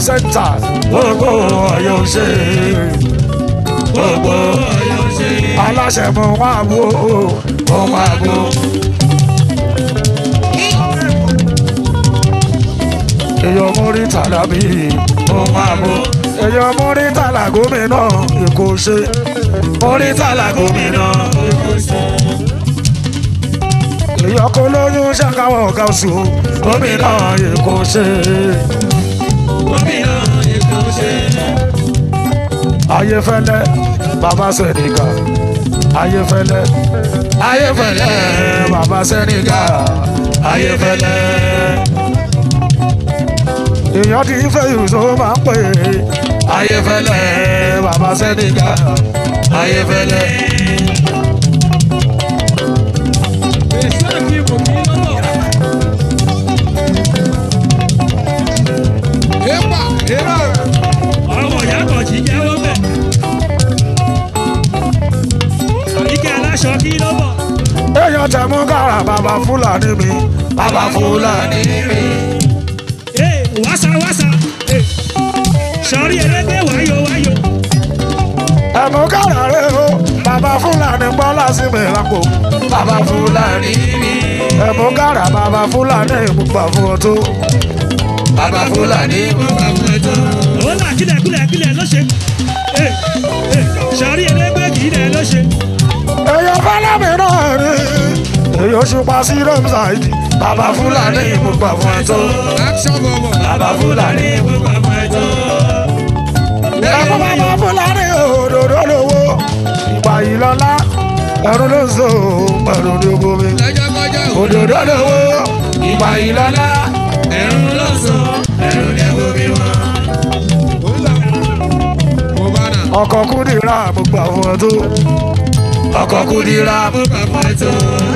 sẹ́ńtà gbogbo ọ̀yọ́ ṣe gbogbo ọ̀yọ́ ṣe. aláṣẹ mọ wá bó mọ wá bó. èèyàn mórí tàlàbí mọ wá bó. èèyàn mórí tàlà gómìnà èkó ṣe mórí tàlà gómìnà èkó ṣe. èèyàn kó lóyún ṣàkáwọ̀ ọ̀gá oṣù gómìnà èkó ṣe. gómìnà èkó ṣe. ayéfẹ́lẹ́ bàbá sẹ́nìkà ayéfẹ́lẹ́ ayéfẹ́lẹ́ bàbá sẹ́nìkà ayéfẹ́lẹ́. èèyàn ti fẹ́ ìrùsọ máa ń pè é ayéfẹ́lẹ́ bàbá sẹ́nìkà ayéfẹ́lẹ́. èso àti ìbò kì í lọ́wọ́. èèpà èèpà. ọmọ ìyá kan jí jẹ́wọ́ bẹ̀. àríkẹ́ aláṣọ kí ló bọ̀. èèyàn tẹ̀ mú kára bàbá fúlàní mi bàbá fúlàní mi. ee wàsà wàsà. ee sọrí ẹlẹgbẹ́ wáyò wáyò. ẹ̀mú kára rẹ̀ o bàbá fúlàní bọ́lá sí mi lápò bàbá fúlàní mi. ẹ̀mú kára bàbá fúlàní ìmúpa fún ọ tó. bàbá fúlàní ìmúpa fún ẹ tó. òun là kílẹ̀ kílẹ̀ kílẹ̀ ló ṣe. ee ee sọrí ẹlẹgbẹ́ kì í lẹ̀ ló ṣe. èèyàn fẹ́lẹ́ mi náà ni èèyàn ṣùpá sí rẹ́mùsáìdì bàbá fúlàní ìmúpa fún ẹ tó. action bọ̀bọ̀. bàbá fúlàní ìmúpa fún ẹ tó. ẹ̀kú bàbá fúlàní òdòdó lówó ìgbà yìí lọ́lá ẹ̀rù ló ń so ẹ̀rù ní ogun mi. lọ́jọ́ kọjá òdòdó lówó ìgbà yìí lọ́lá ẹ̀rù ló sọ ẹ̀rù ní ẹ̀wọ̀ mi wọ́n. mo bá nà. ọkọ̀ kúndìrá mo gbà fún ẹ tó. ọkọ̀ kúndìrá mo mo bá fún ẹ tó.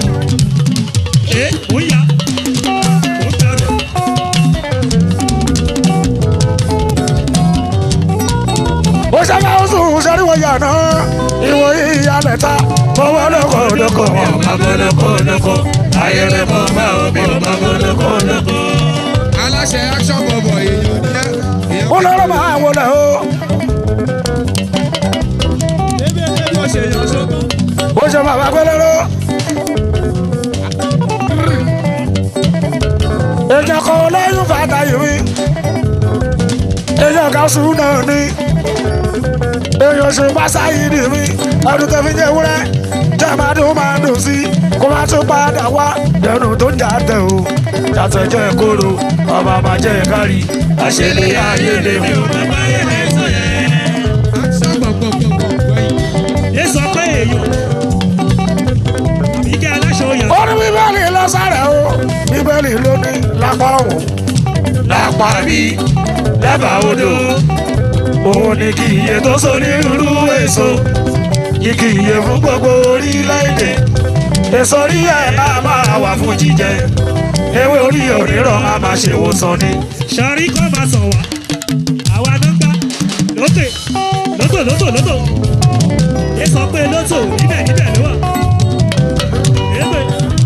ẹ ó yá ó bẹ̀rẹ̀. ó ṣẹ́fẹ́ ó sùn sẹ́ríwọ̀ yàná ìwò ìyálẹ̀ ta fọwọ́ lóko lóko wọn bá bọ́ lóko lóko ayẹlẹ mọ́ bá omi ò bá bọ́ lóko lóko. aláṣẹ action bọ̀bọ̀ èèyàn ní ẹ. ó lọ́rọ̀ máa wọlé o ebi ebi ó ṣe yàn sókún. ó ṣe bàbá gbẹlẹ́rọ́. èèyàn kan lẹ́yìn fàtà yìí mi èèyàn kan sùn náà ni èèyàn ṣe pásá yìí ni mi ọdún tó fi jẹ́ wúrẹ́ jẹ́ máa dùn máa dùn sí kó máa tún padà wá dẹnu tó ń jà tẹ̀ o yàtọ̀ jẹ́ kóró ọba máa jẹ́ kárí àṣẹlẹ̀ ayé lè mi ò bá bá yẹ lẹ́sọ̀ yẹn. action bọ̀bọ̀ bọ̀bọ̀ gbẹ̀yìn. ẹ sọ pé èèyàn. àbíkẹ́ aláṣọ yàn. ó ní bíbélì lọ́sàrẹ̀ o bíbélì ló ní lápá ọ̀hún lápá bí lẹ́bàá odò òun ni kì í yẹ tó so ní irú èso kìkì iye fún gbogbo orílẹ̀-èdè èso orí ẹ̀ náà máa wà fún jíjẹ ewé orí òrírọ̀ á máa ṣèwòsàn ni. sọrí kọ́ máa sàn wá. àwa ló ń gbá lókè lótò lótò lótò. ẹ sọ pé lótò níbẹ̀ níbẹ̀ ló wà. èèpẹ̀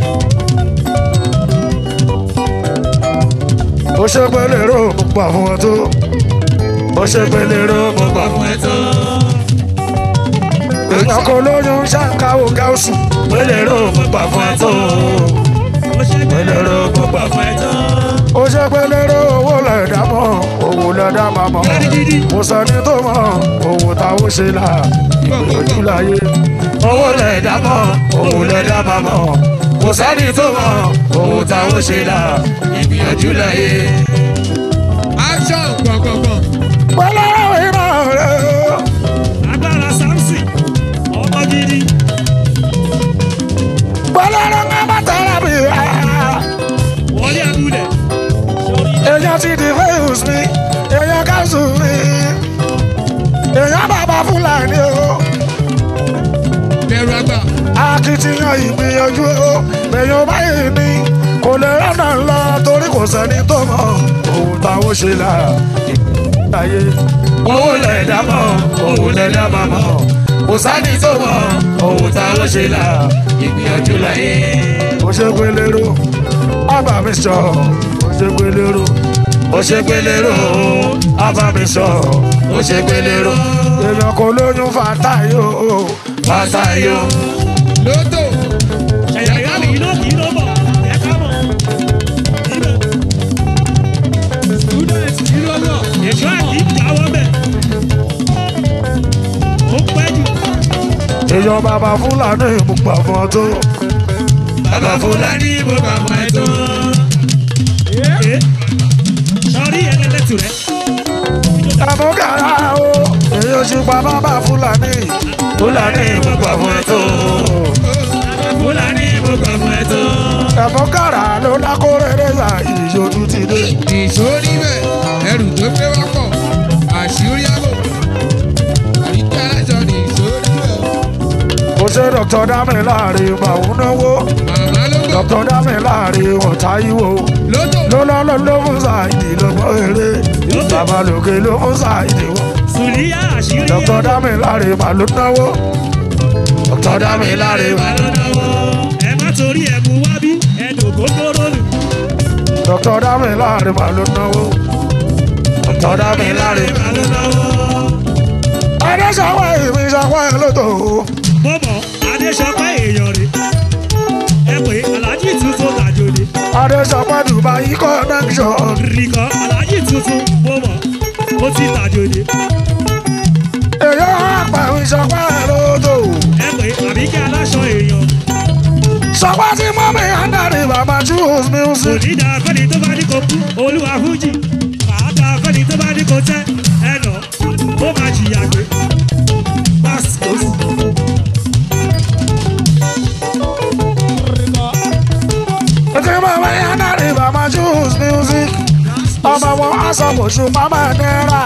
ó ṣe pé lérò mo gbà fún ẹ tó ó ṣe pé lérò mo gbà fún ẹ tó. èèyàn kan lóyún ṣàǹkáwò gáúsù pé lérò mo gbà fún ẹ tó ó ṣe pé lérò mo gbà fún ẹ tó. ó ṣe pé lérò owó lẹ̀dá mọ́ owó lẹ̀dá máa mọ́ kò sẹ́ni tó mọ̀ owó táwọn ṣe là ìgbìyànjú láyé owó lẹ̀dá mọ́ owó lẹ̀dá máa mọ́ kò sẹ́ni tó mọ̀ owó táwọn ṣe là ìgbìyànjú láyé. action gbọ̀ngbọ̀ngbọ̀n. pẹ̀lú ìran rẹ̀ o. agbára samson ọmọ gidi. pẹ̀lú ìran bá tẹ̀lé mi rà. wọlé abúlé. èèyàn ti di fẹ́yùs mi èèyàn káṣù mi èèyàn bàbá fúlàní o bẹ̀rù àgbà. akitiyan ìgbìyànjú o èèyàn báyìí ni kò lè rọ́nà lọ torí kò sẹ́ni tó mọ̀ ohun táwọn ṣe là ìgbàyé owó lẹ̀dá mọ̀ ohun lẹ̀dá máa mọ̀ kò sẹ́ni tó mọ̀ ohun táwọn ṣe là ìgbìyànjú láyé. ó ṣe pé lérò ọba mi sọ ó ṣe pé lérò ó ṣe gbélérò abamisọ ó ṣe gbélérò èèyàn kò lóyún fàtáyò fàtáyò lótò ẹ̀yà ìyá mi iná kì í ló bọ̀ ẹ̀ ká mọ̀ ibẹ̀ student ìrọ̀lọ́ èso àti ìjáwọ́ bẹ̀ ó pẹ́ jù èèyàn bàbá fúlàní ìmùgbà fún tó bàbá fúlàní mo bà mọ́ ẹ tán. ẹ̀ sọrí ẹlẹ́lẹ́tù rẹ̀ àmúkàrà o èèyàn ṣùgbà bàbá fúlàní fúlàní ìmùgbà fún tó fúlàní mo bà mọ́ ẹ tán. àmúkàrà ló dákórèrè là ìyójú ti dé nìṣó níbẹ̀ ẹrù tó gbé wá pọ̀ àṣírí àbò àríkà aláṣọ nìṣó níbẹ̀ ó ṣe dr dami láàrin màún náwó màmá ló gbọ́ dr dami láàrin ọ̀tá ìwò lótò ló lọ́lọ́ ló fún sáìdì lọ́gbọ́n eré bàbá lòkè ló fún sáìdì wọ́n. sùlíyà àṣírí dr dami láàrin màlúù náwó dr dami láàrin màlúù lọ́wọ́ ẹ má torí ẹ̀ mú wá bí ẹ̀dùn gbogbooro nù dr dami láàrin màlúù náwó dr dami láàrin. ló lọ́wọ́. adéṣàwọ̀ ìmí ṣàwọ̀ ẹ̀ lóto mo mọ̀ adéṣọpẹ́ èèyàn rè ẹ pé aláàjì tuntun tàjòlè adéṣàwọ̀ dubai connection rìkọ́ aláàjì tuntun mo mọ̀ ó ti tàjòlè èyí àpà ìmí ṣàwọ̀ ẹ̀ lóto ẹ pé àbíkẹ́ aláṣọ èèyàn ṣàwọ̀ tí mọ́mí andari bàbá choose kò music ní dáa fẹ́ni tó bá ní kó kú olúwa fújì màá dáa fẹ́ni tó bá ní kó tẹ́ ẹ nà ó máa jìyà gbé pásítọ̀ tí mọ́mí andari bàbá choose music ọmọ wọn aṣọ́bùsù mama náírà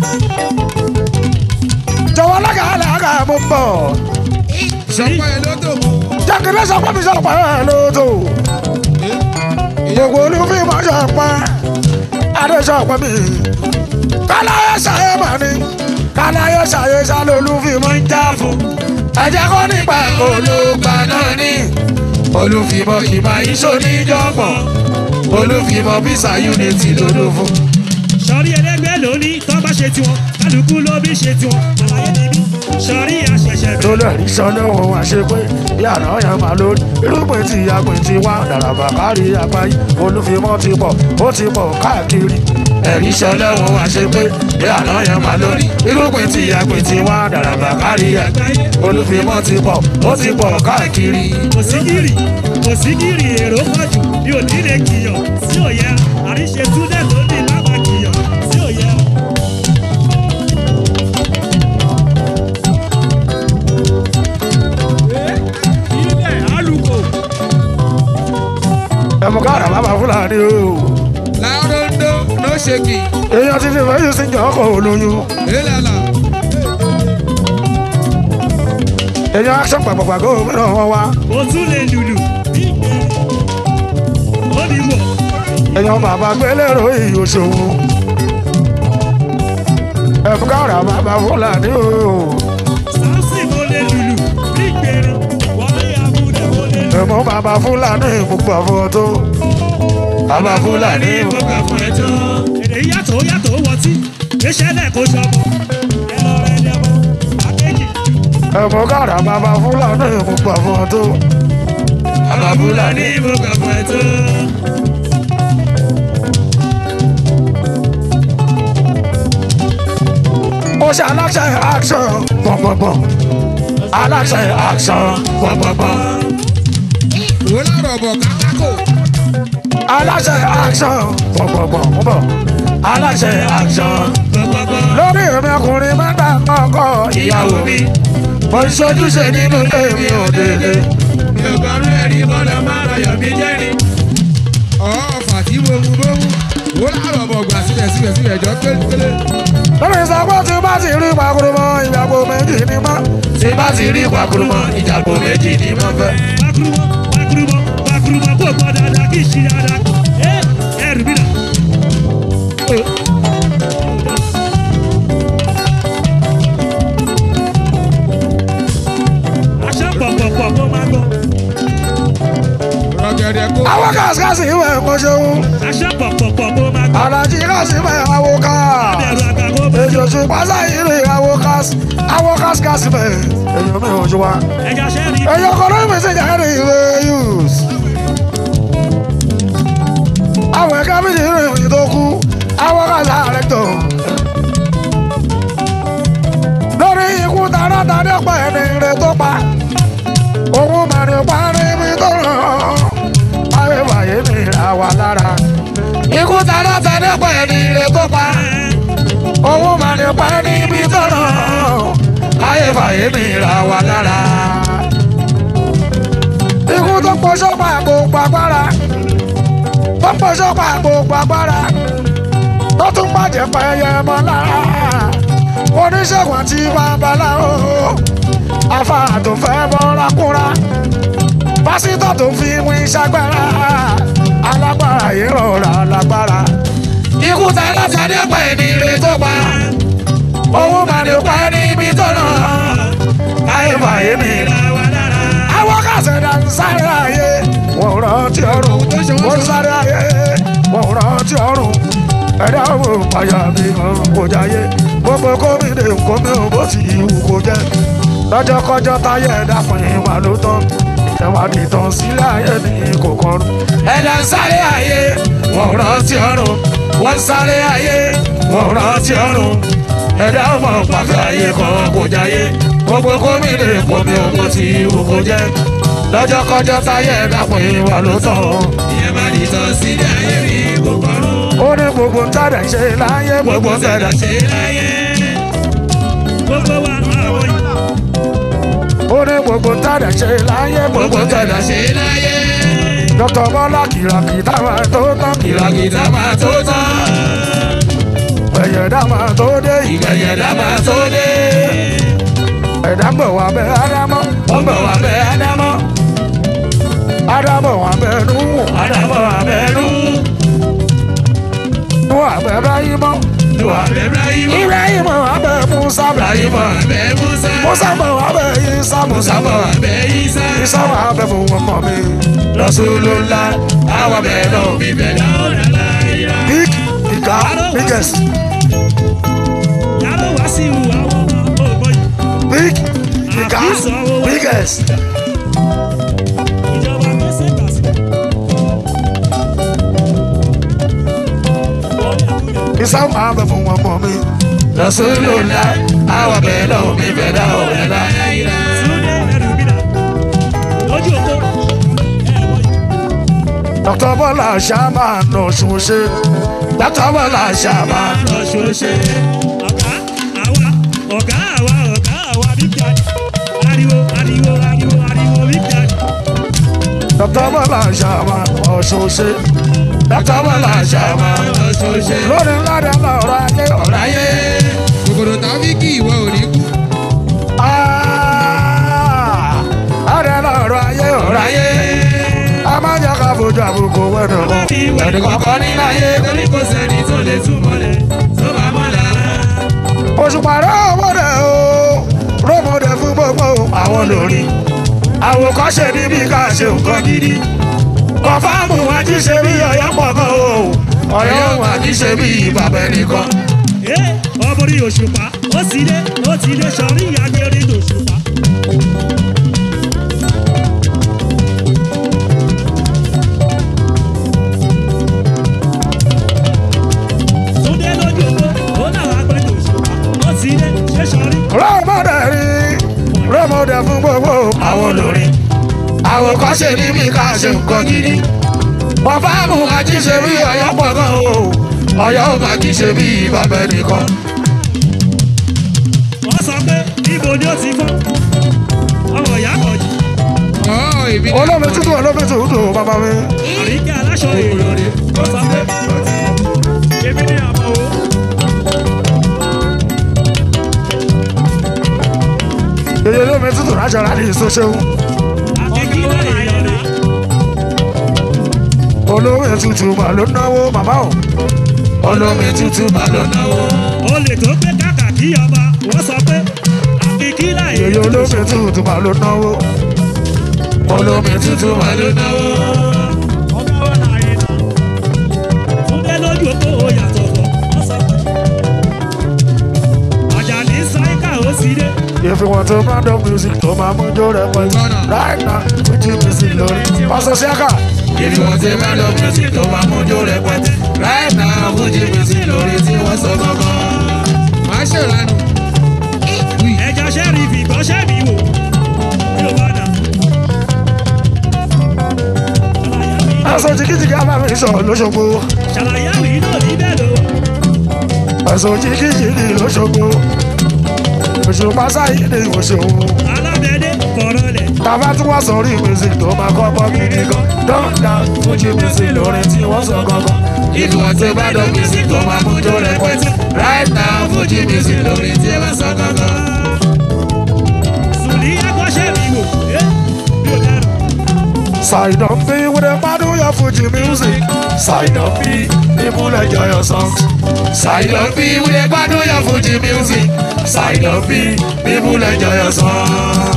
jọ̀wọ́ lágàlagà mú bọ̀ sọpọ́ ẹ lótò mo jákèjì sọpọ́ mi sọpọ́ ẹ̀ lóto gbogbo olúfin mọ́ sọpọ́ adéṣọpọ́ mi káláyé ṣàyé mà ní káláyé ṣàyé ṣàlẹ̀ olúfin mọ́ ń já fún ẹ̀jẹ̀ kọ́ nípa olùgbà náà ní olùfimọ́ kì máa yí sóníjọ́gbọ̀n olùfimọ́ bísà unity lódò fún. sọrí ẹlẹgbẹ́ lóní tó bá ṣe tiwọn kálukú ló bí ṣe tiwọn àlàyé níbí sọrí àṣẹṣẹ tó bẹ̀rẹ̀ lè rí sọ́nà òun àṣẹ pé bí àná yẹn máa lórí irúgbìn tí agbìn ti wá dàràbà kárí àgbáyé olúfimọ́ ti pọ̀ ó ti pọ̀ káàkiri ẹ̀rí sọ́nà òun àṣẹ pé bí àná yẹn máa lórí irúgbìn tí agbìn ti wá dàràbà kárí àgbáyé olúfimọ́ ti pọ̀ ó ti pọ̀ káàkiri. kò sí gírì kò sí gírì èrò pọ̀jù bí ò ní lè kìyàn sí òye àríṣe túnẹ̀ tó ní lábà kìyàn sí òye. ilẹ̀ alùkò ẹ̀mú káàrà bàbá fúlàní o láńdó no shaking èèyàn ti fi fẹ́yìn sí ìjọ ọkọ̀ olóyún elala èèyàn aṣọ pàpàpàgọ́ mìíràn wọn wá ó tún lè lùlù bí ìgbẹ́ ó ní wọ̀ èèyàn bàbá gbélérò ìyòṣòwò ẹ̀mú káàrà bàbá fúlàní o. sáùsì mo lè lùlù bí ìgbẹ́rẹ́ wọlé abúlé mo lè lùlù. ẹ̀mọ́ bàbá fúlàní gbogbo àfọ̀ tó. bàbá fúlàní mo gbà fún ẹ tán. èdè yàtọ̀ yàtọ̀ ó wọtí iṣẹ́ náà kò sọmọ ẹ lọ rẹ lẹ́mọ àkéjì. ẹ̀mọ́ kára bàbá fúlàní gbogbo àfọ̀ tó. bàbá fúlàní. mo gbà fún ẹ tán. ó ṣe aláṣẹ action gbọ̀ngbọ̀ngbọ̀n. aláṣẹ action gbọ̀ngbọ̀ngbọ̀n. ó lárọ̀ bọ̀ kákákò aláṣẹ action gbọ̀ngbọ̀ngbọ̀n. ń bọ̀. aláṣẹ action. lórí èmi ọkùnrin mẹ́ta kọ́kọ́ ìyàwó mi. mo ń ṣojúṣe nínú ilé mi ò délé. mi ò gbọ́dọ̀ ẹ̀rí bọ́lá má rayọ̀ mi jẹ́rìí. ọ̀ọ́fà tí mo mú bó mú ó lárọ̀ bọ̀ gbà síbẹ̀ síbẹ̀ síbẹ̀ jọ pélépélé. lórí ìsàpọ̀ tí bá ti rí pàkúrúmọ́ ìyàgò méjì ní mọ́. tí bá ti rí pàkúrúmọ́ ìyàgò méjì ní mọ́ fẹ́. Pakurumọ, pakurumọ, pakurumọ, kò gbọ́ dáadáa kì í ṣe dáadáa. Ẹ ẹrù mi nà. Aṣọ pọ̀pọ̀pọ̀ kó máa gbọ́. rọgẹ ọ̀gẹ̀dẹ̀ kó. àwọn kàṣíkàṣí ìwé ẹ̀kọ́ ṣeun aṣọ pọ̀pọ̀pọ̀ kó máa gbọ́. alájí kàṣí ìwé àwọn ká ẹ̀rọ àgbà kó bẹ̀. èjò ṣe pàṣẹ ìrìn àwọn kàṣí àwọn kàṣíkàṣí bẹ̀ èyàn mi ò ṣe wá ẹja ṣẹ́ rí. èyàn kan ló ń pèsè jáde ìwé yus àwọn ẹ̀ka méjì rìn òyìn tó kú àwọn kàṣí ààrẹ tó lórí ikú taratadé pẹ̀ ní ire tó pa òun mẹ́rin pa níbi tó ràn ayé wáyé ní àwa lára ikú taratadé pẹ̀ ní ire tó pa òun mẹ́rin pa níbi tó ràn ayé wáyé ní àwa lára ikú tó pọṣọ pa gbogbo agbára tó pọṣọ pa gbogbo agbára tó tún bàjẹ́ pa ẹyẹ mọ́ lára oníṣègùn àti babaláwo afa tó fẹ́ bọ́ra kúra pásítọ̀ tó fi wí ṣàgbára alágbára yìí rọra lágbára. ikú ta látàdé pa ẹni ire tó pa owó máa ní pa ẹni ibi tó nà ayé fàyè mi. àwọn kàṣẹ̀dá ń sáré ayé wọ́n rántí ọ̀run wọ́n sáré ayé wọ́n rántí ọ̀run ẹ̀dá wo pàyà mi kò jáyé gbogbo gómìnà gómìnà bó ti ìwù kò jẹ́ lọ́jọ́ kọjọ́ táyé ẹ̀dá fún ìwà ló tán ìwádìí tán sílẹ̀ ayé ní kò kọrùn. ẹ̀dá ń sáré ayé wọ́n rántí ọ̀run wọ́n sáré ayé wọ́n rántí ọ̀run ẹ̀dá ọmọ pàfẹ́ ayé kan kò jáyé gbogbo gómìnà gómìnà bó ti ìwù kò jẹ́ lọ́jọ́ kọjọ́ táyé ẹ̀dá fún ìwà ló tán ìyẹn máa di tán sílẹ̀ ayé rí gbogbo ọ̀run. ó ní gbogbo ń tàdà ṣe láyé gbogbo ń tàdà ṣe. ṣe láyé. gbogbo wa àwọn yìí. ó ní gbogbo ń tàdà ṣe láyé gbogbo ń tàdà ṣe. ṣe láyé. dr bọ́lá kìràkìtà máa tó tán kìlọ̀kìtà máa tó tán. ẹ̀yẹ̀dá máa tó dé ìgbẹ̀yẹ̀dá máa tó dé. ẹ̀dá ń bọ̀ wá bẹ́ ádámọ́ ó ń bọ̀ wá bẹ́ ádámọ́. ádámọ̀ wá bẹ́ núwò ádámọ̀ wá bẹ́ nú. núwò àbẹ́ báyìmọ́ nú wá bẹ́ ibrahimọ́. ibrahimọ̀ wá bẹ́ musa ibrahimọ́ wá bẹ́ musa. musa bọ̀ wá bẹ́ isa musa musa bọ̀ wá bẹ́ isa. isa wá bẹ́ fún ọmọ mi Rasulullah àwọn bẹ́ẹ̀ náà fi bẹ́ẹ̀ náà rẹ̀ láyé. big ìka biggest yàrá wá sí ìhù àwọn ọmọ ògbọ́n yìí. big ìka biggest ìjọba gbèsè gbà sí. isa wá bẹ́ fún ọmọ mi Rasulullah àwọn bẹ́ẹ̀ náà fi bẹ́ẹ̀ náà rẹ̀ láyé. Túndé ẹrù mi dà. lójú òpó. ẹ wọ yìí. dr bọ́lá ṣáàmà nà ṣùṣe dr bọ́lá ṣáàmà lọ ṣoṣe. ọ̀gá àwa ọ̀gá àwa ọ̀gá àwa big daddy. ariwo ariwo ariwo ariwo big daddy. dr bọ́lá ṣáàmà nà ṣùṣe dr bọ́lá ṣáàmà ṣoṣe. lórí ńlá rẹ̀ lọ́rọ̀ ayé ọ̀rọ̀ láyé. kòkòrò tàbí kí ìwọ ò ní kú. ààrẹ lọ́rọ̀ ayé ọ̀rọ̀ ayé a máa ń jẹ́ ká fojú àbùkù wẹ́nu bá kan fi wẹ̀ ẹnì kọ̀ọ̀kan ní láyé torí kò sẹ́ni tó lè túmọ̀ lẹ̀ tó bá mọ̀ lára. òṣùpá rẹ̀ ọmọdé o rọ́mọdé fún gbogbo àwọn lórí àwòkọ́ṣe níbi ká ṣe nǹkan gidi kọ̀fáàmù ajíṣe bí ọ̀yọ́ pọ̀ gan o ọ̀yọ́ ajíṣe bí bàbá ẹnìkan. ẹ ọmọrí òṣùpá ó sì dé ó ti dé sọrí ìyáni orí òṣùpá. Túndé lójú òpó ó náà wá gbé òṣùpá ó ti dé ṣé sọrí. rọ́mọdé rí rọ́mọdé fún gbogbo àwọn lórí àwòkọ́ṣe níbi ká ṣe nǹkan gidi kọ̀fáàmù ajíṣe bí ọ̀yọ́ pọ̀ gan o ọ̀yọ́ ajíṣe bí bàbá ẹnìkan. wọ́n sọ pé ibo ni ó ti fọ́ ọmọ ìyá kọjú ọ̀ èmi ní olómi tútù olómi tútù bàbá mi. àríkẹ́ aláṣọ èrò rẹ̀ ó sọ pé èmi ní àmọ́ o. èyí olómi tútù rájọ láti ìṣoṣeun àkẹ́kí náà èèyàn rẹ̀ olómi tútù mà ló náwó bàbá o olómi tútù mà ló náwó. olè tó gbé kàkà kí ọba wọ́n sọ pé àkẹ́kí náà èyí èèyàn olómi tútù mà ló náwó olómi tútù mà ló náwó. If you want to brand of music, tó máa mú jó rẹpẹtẹ. Right now, Fuji music lórí. Pásọ Ṣẹ́ka. If you want a man of music tó máa mójú rẹpẹtẹ. Right now, Fuji music lórí tí wọ́n sọ gangan. Má ṣèrànù. ẹja ṣẹ́ẹ̀rì fìgbọ́ ṣẹ́ẹ̀mì wò yóò bá dà. Aṣọ jìkìjìkì abámi sọ lóṣogbo. ṣàlàyé àmì náà níbẹ̀ ló wà. Aṣọ jìkìjìkì lóṣogbo. Òṣùpá sáyé ni òṣòwò. alábẹ́dẹ́ kọ̀ọ̀rọ̀ lẹ̀. Tàbá tí wọ́n sọ rí music tó máa kọ́kọ́ gidi gan. Dọ́ńdà Fuji music lórí tí wọ́n sọ gangan. If you want a man of music tó máa mójú rẹpẹtẹ. Right now, Fuji music lórí tí wọ́n sọ gangan. sùnì ẹ̀kọ́ ṣẹ́ẹ̀mì wò ẹ́ yóò dára. Side up B with a man who your Fuji music. Side up B, people enjoy your songs. Side of me, we dey gbádùn your Fuji music. Side up B, people enjoy your songs.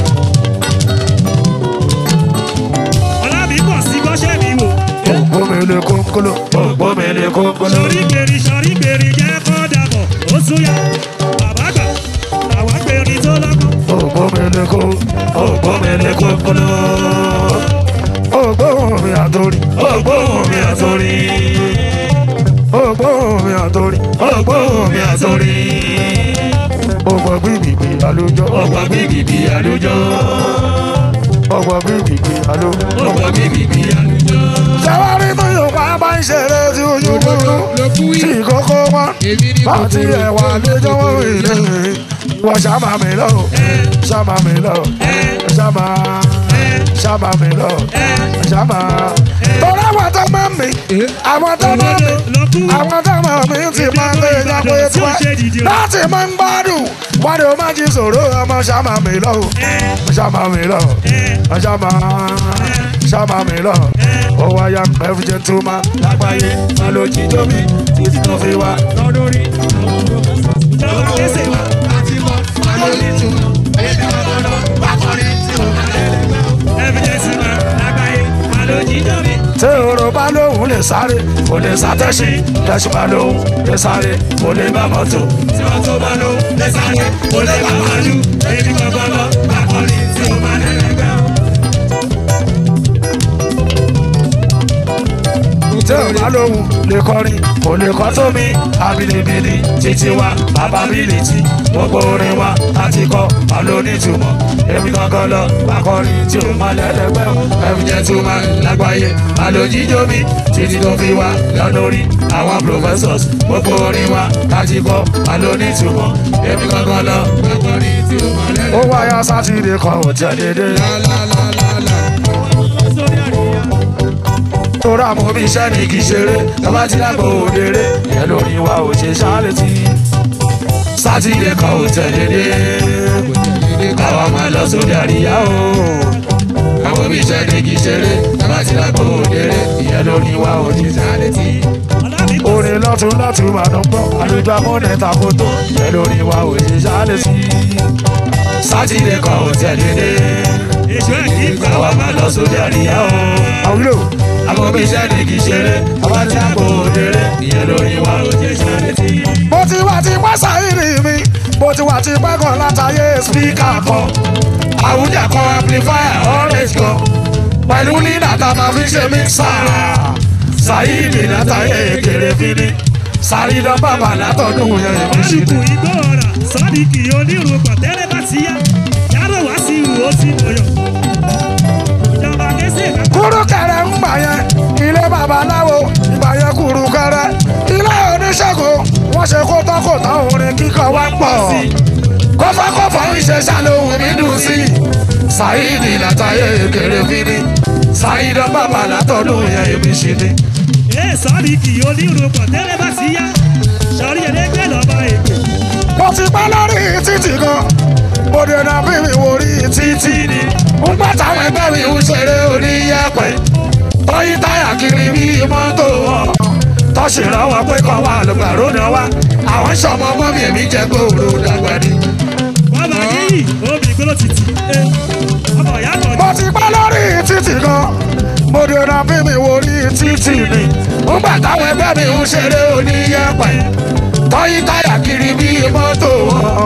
ọlábì pọ̀ sí gbọ́ ṣẹ́ẹ̀mì wò. Ògbómele kónkóló, ògbómele kónkóló. sọrí gbèrè sọrí gbèrè jẹ́ kọ́ dàbọ̀ ó súnyà. bàbá gbà àwọn gbèrè tó lọ́kọ̀. Ògbómele kó, ògbómele kónkóló. Ògbóhùn mi àtòrí, ògbóhùn mi àtòrí. Ògbóhùn mi àtòrí, ògbóhùn mi àtòrí. Ògbó gbìgbìgbì àlùjọ, ògbó gbìgbìgbì àlùjọ. Ògbó gbìgbìgbì àlùjọ. Ọ̀pọ̀ bíbí àlùjọ. Ṣẹ́wárí tó yóò bá bá ń ṣeré tí ojú kúrú. Ló kú Tí yìí. kókó wọn. Èmi ni Bá ti kòkòrò. ẹ̀wà lẹ́jọ́ wọ́n rí lé. Wọ́n ṣàmà mi lọ. Ṣàmà mi lọ. Ṣàmà. Ṣàmà mi lọ. Ṣàmà. Tọ́lá àwọn tó máa ń mi. Àwọn tó máa ń mi. Àwọn tó máa ń mi ti máa ń lé ìjápọ̀ ètò ẹ̀. Láti máa ń gbádùn. Wọ́n ní o máa jí sòrò ọmọ ṣàmà mi lọ. Ṣàmà mi lọ. Ṣàmà. Ṣàmà mi lọ. Ó wáyà every gentleman lágbàáyé. Má ló jí tóbi títí tó fi wá. lọ́dún rí. ìjọba kẹsẹ̀ wá. Láti mọ alóòtú. Èmi ọ̀dọ́dọ́ bá kọrin tí mo máa lè lẹ́gbẹ́. evidence man lágbàáyé àlòjì dọ́mi. tí oró bá lóhùn lè sáré kò lè sátẹ́sí tẹ̀sí bá lóhùn lè sáré kò lè bá mọ́tò. tí wọ́n tó bá lọ lẹ́sàáyé kò lè bá wájú èmi gbọ́gbọ́ lọ akọni tí ó máa lẹ́lẹ́gbẹ́. tí ò bá lóhùn lè kọrin kò lè kọ́ tó mi àbìlìbìlì títí wa bàbábìlìtì gbogbo orin wa láti kọ́ àlónítùmọ̀ èmi kankan lọ bá kọrin tí ò má lẹ́lẹ́gbẹ́ ẹ̀fí jẹ́ tó máa lágbàáyé àlòjíjó mi títí tó fi wá lọ́lórí àwọn professors gbogbo orin wa láti kọ́ àlónítùmọ̀ èmi kankan lọ Bá kọrin tí mo máa lè ó wáyà sátidé kan ò tẹ̀ dédé. lálálálálá. sórí àríyá tóra mo bí iṣẹ́ ní kì í ṣeré tọ́ba ti lágbo òdèrè ìyẹn lórí wa ò ṣe ṣáàlẹ̀tì. sátidé kan ò tẹ̀lé dé káwa máa lọ sórí àríyá o. àwọn bí iṣẹ́ ní kì í ṣeré tọ́ba ti lágbo òdèrè ìyẹn lórí wa ò ṣe ṣáàlẹ̀tì. ọlábì pọ̀ orin lọ́tún lọ́tún máa ń gbọ́ àlejò amúnẹ̀ takoto ìyẹn lórí wa ò ṣe ṣáàlẹ̀tì. sátidé kan ò tẹ̀lé dé èso ẹ̀ kí gbà káwa máa lọ sórí àríyá o. àwùjọ àwọn bí iṣẹ́ ní kì í ṣeré tọ́ba ti lágbo òdèrè ìyẹn lórí wa ò ṣe ṣáàlẹ̀tì mo ti wà ti pẹ́ sáyìnrì mi mo ti wà ti pẹ́ kan látàyè spíkà kan àwùjẹ kan amplifier orange kan pẹ̀lú nínà tá a máa fi ṣe mixà sáyìnrì látàyè kéré fínní sàrídọ́ bàbà látọ̀dún yẹn èmi sì ọlùkù ni. igbó ọ̀rà sọ́díkì onírun pàtẹ́rẹ́ bá ti yá yàrá wá sí ìhù ó ti mọ̀yọ̀. ìjọba kẹsẹ̀ ká kúrú kẹrẹ ń gbà yẹn ilé babaláwo ìgbà yẹn kúrú kẹrẹ ilé oníṣègùn wọ́n ṣe kó tán kó tán orin kíkọ wá pọ̀ kọfọkọfọ ìṣẹṣà lóhùn mi dùn sí ṣáìdì látàyè kéré fínní ṣáìdọ bàbá látọdún yẹn èmi sì ni. ẹ sọ́díkì onírun pàtẹ́rẹ́ bá ti yá sọ̀rí ẹ̀rẹ́gbẹ́ lọ́ba èkó. mo ti pẹ́ lórí títì kan mo dènà bí mi wò rí títì ni ń gbà táwọn ẹgbẹ́ mi ń ṣeré oníyẹ̀pẹ̀ tọ́yí táyà kiri bí mọ́tò wọn tọ́sí lọ́wọ́ pé kọ́ wà lùgbàrú náà wá àwọn sọmọ ọmọ mi èmi jẹ́ gbòòrò dàgbà ni. bàbá yìí obì gbọ́dọ̀ títì ẹ ọmọ ìyá kan mo ti pẹ́ lórí títì kan mo dènà bí mi wò rí títì ni ń gbà táwọn ẹgbẹ́ mi ń ṣeré oníyẹ̀pẹ̀ tọ́yí táyà kiri bí mọ́tò wọn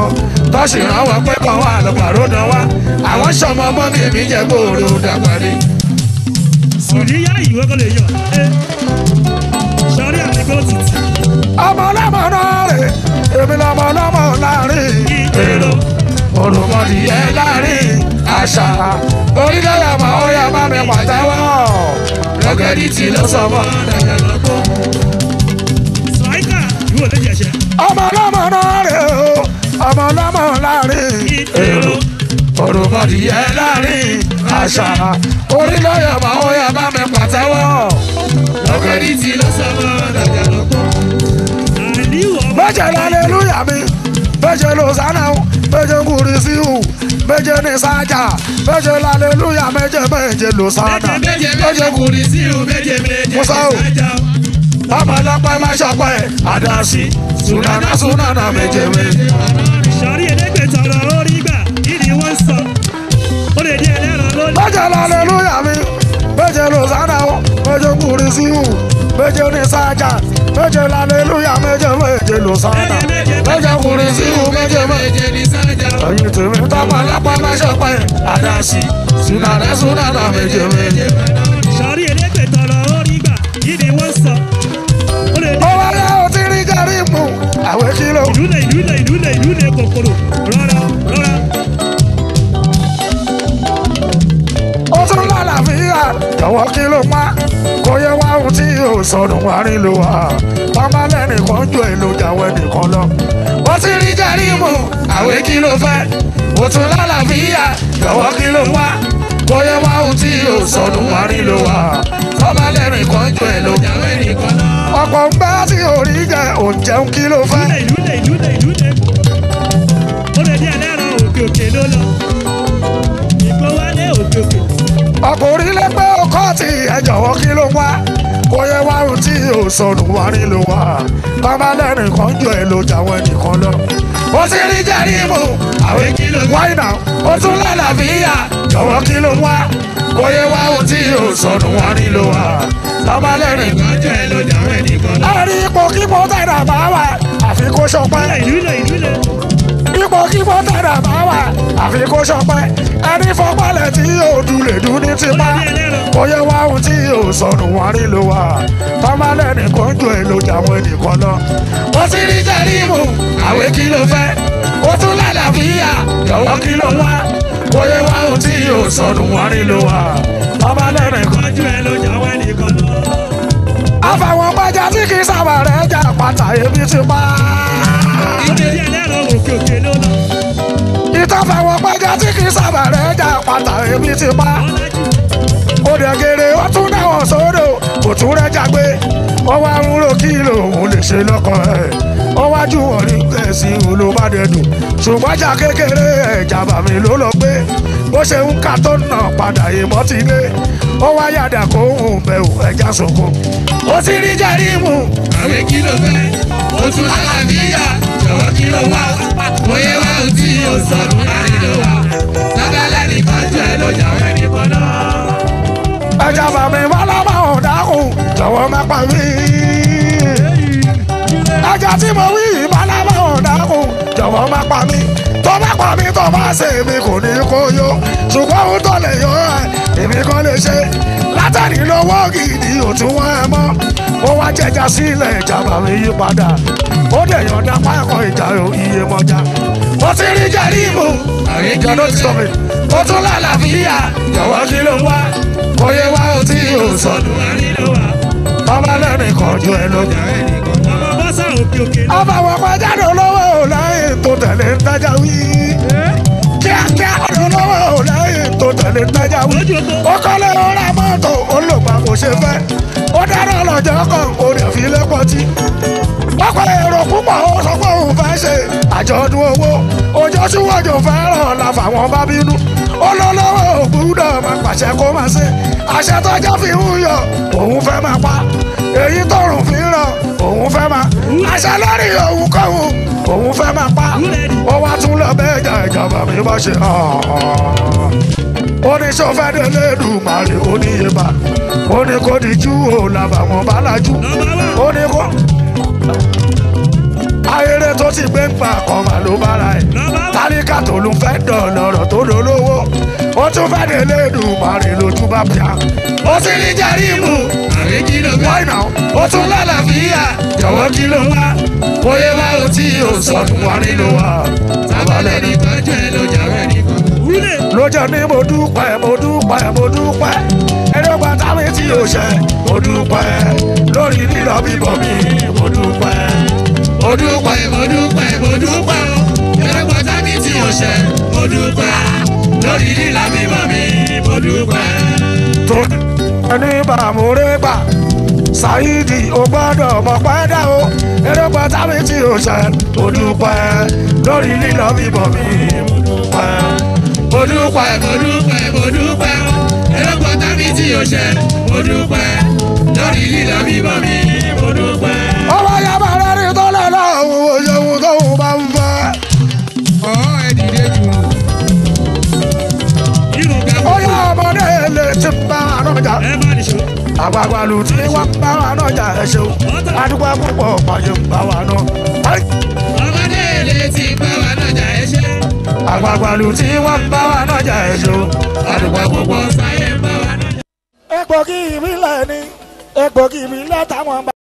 tọ́sí ràn wọ́n pé kàn wá lọ́pàá náà wá àwọn sọmọ ọmọ mi mi jẹ́ gbòòrò dàgbà ni. sùnìyà ìwé kò lè yọ ẹ sọrí àmì kò tìtì ọmọ ọlọ́mọ náà rè èmi lọmọ ọlọ́mọ láàrin èrò olùmọ̀dìyẹ láàrin àṣà orílẹ̀-èdè ọmọ ọ̀yà má mi pàtẹ́wọ́ lọ́gẹ́dì tí ló sọ mọ́ dàgbà lọ́kọ́. sàìkà ìwé lè jẹ̀ṣẹ̀ ọmọ ọlọ́mọ náà rè o ọmọ ọlọ́mọ láàrin èrò olùmọ̀dìyẹ láàrin àṣà orílẹ̀-èdè ọmọ ọ̀yà má mi pàtẹ́wọ́ lọ́gẹ́dì tí ló sọ mọ́ dàgbà lọ́kọ́ àníwọ̀ ọmọ méje lálẹ́lúyà mi méje lọ́sánà méje kùrìsíhù méje ní sájà méje lálẹ́lúyà méje méje lọ́sánà méje méje kùrì sí o méje méje Musa o. sájà o. ọmọ ọlọ́pẹ́ má ṣọpẹ́ àdásí sunana sunana méje méje. sọrí ẹlẹgbẹta ọ̀rọ̀ orí gbà kí ni wọ́n sọ ó lè di ẹlẹ́ran lónìí. méje lálẹ́lúyà mi méje lọ́sánà méje kùrìsíhù méje ní sájà méje lálẹ́lúyà méje méje lọ́sánà méje kùrìsíhù méje méje. méje ní sájà o. ẹyin tèmi tọmọ ọlọ́pẹ́ má ṣọpẹ́ àdásí sunana sunana méje méje. sọrí ẹlẹgbẹta ọ̀rọ̀ orí gbà kí ni wọ́n sọ ó lè di ó wáyé ó ti rí jẹ́rí mu àwẹ̀ kìlọ̀. ìlúlẹ̀ ìlúlẹ̀ ìlúlẹ̀ ìlúlẹ̀ kòkòrò rọra rọra ó tún lálàáfíà jọ̀wọ́ kí ló pa kò yẹ wá ohun tí yóò sọnù wá rí ló wà bàbá lẹ́nìkan jọ èlò jàwọ́ ẹnìkan lọ. ó ti rí jẹ́rí mu àwẹ̀ kí ló fẹ́ ó tún lálàáfíà jọ̀wọ́ kí ló pa kò yẹ wá ohun tí yóò sọnù wá rí ló wà bàbá lẹ́nìkan jọ èlò ìyàwó ẹnìkan náà. ọ̀pọ̀ ń bá tí orí jẹ òǹjẹun kí ló fẹ́. ìlúlẹ̀ ìlúlẹ̀ ìlúlẹ̀ ó lè di ẹlẹ́ran òkè òkè ló lọ ìgbó wálé òkè òkè ọkùnrin lé pé ó kọ́ ti ẹ jọ̀wọ́ kí ló wá kò yẹ wá ohun tí yóò sọnù wá rí ló wá bàbá lẹ́nìkan jọ èlò jàwọ́ ẹnìkan lọ. ó ti rí jẹ́rí mu àwẹ̀ kí ló wá iná ó tún lálàáfíà jọ̀wọ́ kí ló wá kò yẹ wá ohun tí yóò sọnù wá rí ló wá bàbá lẹ́nìkan ọjọ́ ẹ ló jàwọ́ ẹnìkan náà. ẹ̀rí ipò kíkó tẹ̀dá bá wà àfi kó ṣọpẹ́ ìlúlẹ̀ ìlúlẹ̀ ipò kíkó tẹ̀dá bá wà àfi kó ṣọpẹ́ ẹni fọpálẹ̀ tí yóò dúlẹ̀ dún ní ó tipa lè di ẹlẹ́ran kò yẹ wá ohun tí yóò sọnù wá rí ló wà tọ́málẹ̀ nìkan jọ èlò jàwọn ẹnìkan lọ. ó ti rí jẹ́rìmù àwẹ̀ kí ló fẹ́ ó tún lálàáfíà jọ̀wọ́ kí ló wá kò yẹ wá ohun tí yóò sọnù wá rí ló wà tọ́málẹ̀ nìkan. ọjọ́ ẹ ló jàwọ́ ẹnìkan lọ. àfàwọn pàjá tí kì í sábà rẹ̀ jà pàtà ebi ti pa. ó lè di ẹlẹ́ran òkè òkè ló lọ ìtàfàwọn pàjá tí kì í sábà rẹ̀ jà pàtà ebi ti pa. ọlájú ó dẹ̀gẹ̀rẹ̀ wọ́n tún dáwọ̀ sódò kò tún rẹ́jà gbé wọ́n wá ń ro kí lòun lè ṣe lọ́kàn ẹ̀ wọ́n wá jù wọ́n ní kẹ̀sì olùbádẹ́dùn ṣùgbọ́n jà kékeré ẹ̀jà bàmí ló lọ gbé bó ṣe ń ka tó nà padà ìmọ̀ ti dé ó wá yàdà kó ń bẹ̀rù ẹja sòkò ó ti rí jẹ́rí mu àwẹ̀ kí ló fẹ́ ó tún lálàáfíà jọ̀wọ́ kí ló wá bóyá wá ohun tí yóò sọnù láàrin ló wà sábàlẹ̀ nìkan jọ ẹ ló jàwọ́ ẹnìkan náà. ẹja bàmí bọ́lábà ò dákun jọ̀wọ́ má pa mí. ẹja tí mo wí bọ́lábà ò dákun jọ̀wọ́ má pa mí. tó bá pa mí tó bá ṣe èmi kò ní kó yó ṣùgbọ́n ohun tó lè yọ ẹ̀ èmi kan lè ṣe látàrí lówó gidi òtún wọn ẹ mọ́ ó wá jẹjà sílẹ̀ ìjà bàmí yí padà ó dẹ̀ yọ̀ǹda pákọ̀ ìjà iye mọ́jà ó ti rí jẹ́rí ìmú àwẹ̀ kí ìjà ló ló ti sọ mi fẹ́ ó tún lálàáfíà jọ̀wọ́ kí ló wá kò yẹ wá ohun tí yóò sọnù láàrin ló wà ọba lẹ́nìkan ju ẹ lọ. jàwọ́ ẹnìkan náà. ọmọ bọ́sà òkè òkè ló àbàwọ̀ pàjáde olówó lẹ́yìn tó tẹ̀lé ń tajà wí. kíákíá olówó lẹ́yìn tó tẹ̀lé ń tajà wí. lójú ogbó ó kọ́lé ó ra mọ́tò ó lò pa kò ṣe fẹ́. ó dáná lọ́jọ́ kan ó rẹ̀ fi lẹ́pọ̀ tí. pápá èrò púpọ̀ ó sọ pé òun fẹ́ ṣe àjọ̀dún owó ọjọ́ síwájú fẹ́ràn la fàwọn bá bínú. olólówó ògbúdọ̀ máa pàṣẹ kó máa ṣe àṣẹ tọ́jọ́ fi ń yọ òun fẹ́ máa pa èyí tọrùn fi ń ràn òun fẹ́ máa àṣẹ lórí òun kọ́hún òun fẹ́ máa pa ó wá tún lọ bẹ́ẹ̀ jà ìjọba mi bá ṣe hàn oníṣòfẹ́ délé dùmarè oníyeba ó ní kó di jú ò làbàwọ̀n bá lajú nọmba wà ó ní kó ayére tó ti gbé ń pa kan mà ló bára ẹ̀ Nọ́mbà wà. tálíkà tó ló fẹ́ dọ̀lọ́rọ̀ tó dolówó ó tún fẹ́ dé lẹ́dùnmarè lójú bá bíà ó sì ní jẹ́rìmù àbí kí ló fẹ́. wáìnà ó tún lálàáfíà jọ̀wọ́ kí ló wá bóyá wá ó tí ò sọnù wá nínú wa sábàlẹ̀ nìkan jẹ́ ló jàwé nìkan. Wúlé. lójó ní mo dúpẹ́ mo dúpẹ́ mo dúpẹ́ ẹ̀rọ̀gbà táwọn tí ò ṣe mo dúpẹ́ lórí lílọ bíbọ̀ mi mo dúpẹ́ mo dúpẹ́ mo dúpẹ́ mo dúpẹ́ o. ẹlẹ́gbọ́n tábí tí o ṣe mo dúpẹ́. lórí lílà mímọ́ mi mo dúpẹ́. tó ẹni bàmúrẹ́ gbà ṣáídì ó gbọ́dọ̀ mọ̀ pẹ́ dá o ẹ̀rọ̀gbà táwọn tí ò ṣe mo dúpẹ́ lórí lílọ bíbọ̀ mi mo dúpẹ́. mo dúpẹ́ mo dúpẹ́ mo dúpẹ́ o. ẹlẹ́gbọ́n tábí tí o ṣe mo dúpẹ́. lórí lílà mímọ́ mi mo dúpẹ́. ọmọ yàrá rẹ̀ rí tó lẹ́ lọ́wọ́ òye ohun tóun bá ń fẹ́. ọ̀ ẹ̀ dìde jù. Irun ga ó yá ọmọdé lè ti bá ànájà ẹ má nìṣó. àgbàgbàlù tí wọ́n bá wà nájà ẹ̀ ṣeun adúgbò púpọ̀ pàṣẹ bá wà náà. ọmọdé ilé ti bá wa nájà ẹ ṣe. àgbàgbàlù tí wọ́n bá wà nájà ẹ̀ ṣeun àdùgbò gbogbo sáyé ń bá wa nájà. egbògi ìbílẹ̀ ni egbògi ìbílẹ̀ táwọn bá.